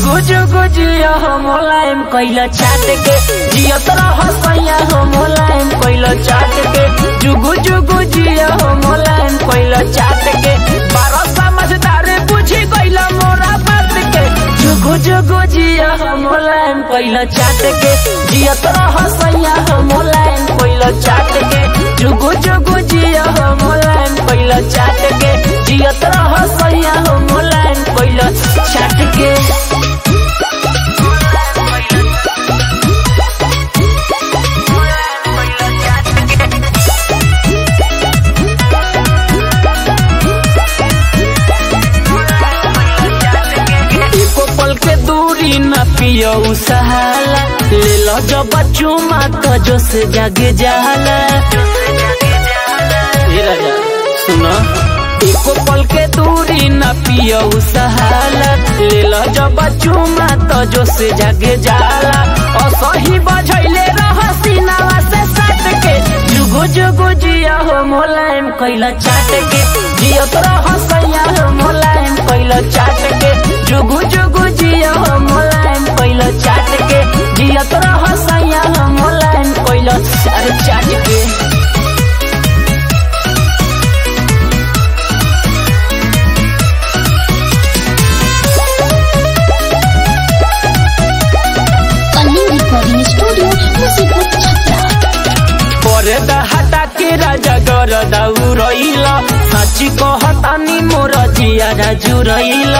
जुगु जुगु जिया हो मोलायम कैला चाट के जियत रह सैया हो मोलायम कैला चाट के जुगु जुगु जिया हो मोलायम कैला चाट के बारह समझदार बुझी गइला मोरा बात के जुगु जुगु जिया हो मोलायम कैला चाट के जियत रह सैया हो मोलायम कैला चाट के जुगु जुगु जिया हो मोलायम कैला चाट के जियत रह सैया हो मोलायम कैला चाट के एको पल के दूरी न पियो सहाला ले लो जब चुमा तो जो से जागे जाला ए राजा सुनो एको पल के दूरी न पियो सहाला ले लो जब चुमा तो जो से जागे जाला असही बजैले रह सीनावा से सट के जुगु जुगु जिया हो मोलायम कैला चाट के जियत रह सैया हो मोलायम कैला चाट के जुगु जुगु जिया हो मोलायम कैला चाट के जियत रह सैया हो मोलायम कैला अरे चाट के कलिंग रिकॉर्डिंग स्टूडियो मुसीबत छपरा पर्दा हटा के राजा गर दाउ रहिल साची कहतानी मोर जिया राजु रहिल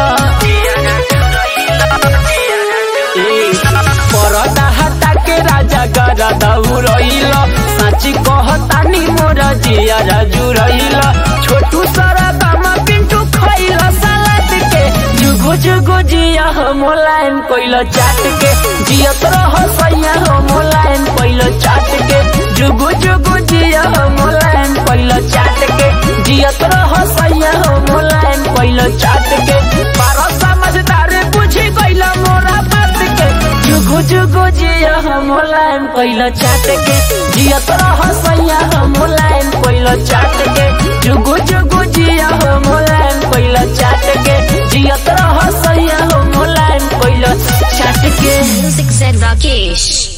पर्दा हटा के राजा गर दाउ रहिल साची कहतानी मोर जिया राजु रहिल छोटू सारा दामा पिंटू खइल सलाद के जुगु जुगु जिया हो मोलायम कोइल चाट के जियत रह सैया हो मोलायम कोइल चाट के जुगु जुगु जिया हो मोलायम कोइल चाट के जियत रह सैया हो मोलायम कोइल चाट के बारह समझदार बुझी गइल मोरा बात के जुगु जुगु जिया हो मोलायम कोइल चाट के जियत रह सैया हो मोलायम कोइल चाट के जुगु जुगु जिया हो मोलायम कोइल चाट के जियत रह सैया हो मोलायम कोइल चाट के म्यूजिक सेड राकेश